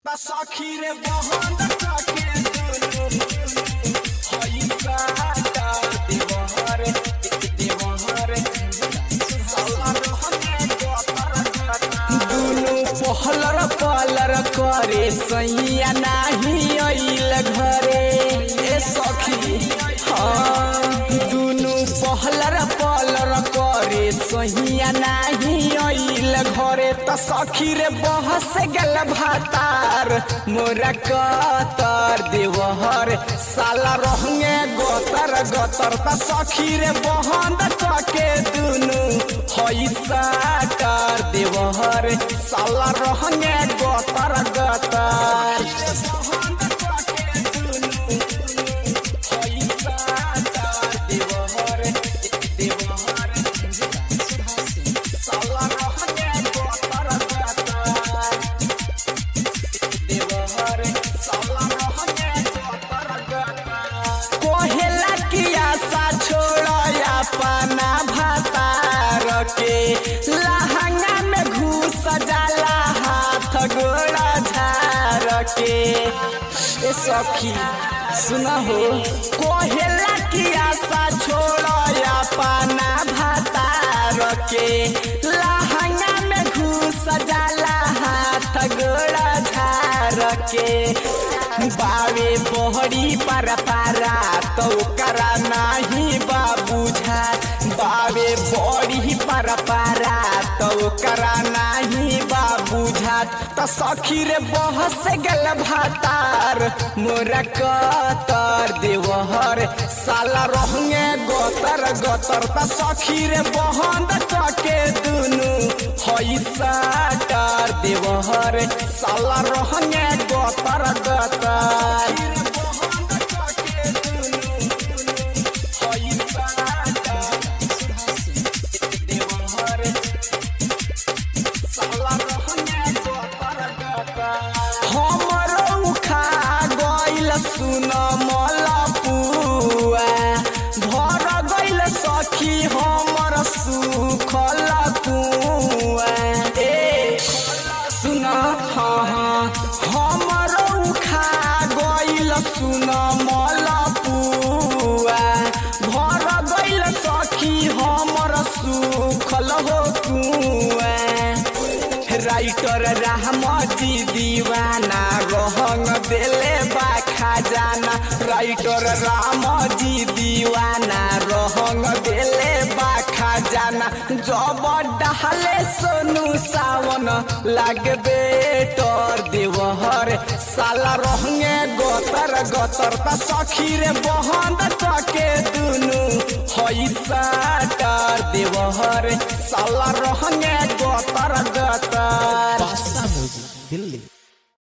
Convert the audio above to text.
सखी रे बहन के दुनु हई साटा देवहर देवहर साला रहने दुनु पहलर पलर करे सैया नाही अइल घरे ए सखी हाँ दुनु पहलर पलर करे सैया नाही अइल घरे त सखी रे बहस गल भातार मोरा कतर देवहर साला रहंगे गतर गतर त सखी रे बहन के दुनु हई साटर देवहर साला रहंगे गतर गतर साला रहंगे गतर गतर देवहर साला रहंगे गतर गतर कोहेला की आशा छोड़या पाना भातार के लहंगा में घुस जाला हाथ गोड़ा झार के ए सखी सुना हो कोहेला की आशा छोड़या पाना भातार के लहंगा में घुस जाला हाथ गोड़ा झार के बावे बहरी पर पारा तो करा नाही बाबूझा बावे बड़ी पर पारा तो करा नाही बाबूझा त सखी रे बहस गल भातार मोरा कतर देवहर साला रहंगे गतर गतर त सखी रे बहन के दुनु हई साटर देवहर साला रहंगे गतर गतर हमरो खा गइल सुन मलपुआ भर गइल सखी हमर सुखल कुआ ए सुन हाँ हाँ हमरो खा गइल सुन मलपुआ भर गइल सखी हमर सुखल हो कुआ राइटर रामजी दीवाना रहंग देले बा खजाना राइटर रामजी दीवाना रहंग देले बा खजाना जब डहले सोनू सावन लागे बेटर देवहर साला रहंगे गतर गतर त सखी रे बहन के दुनु हई साटर देवहर साला रहंगे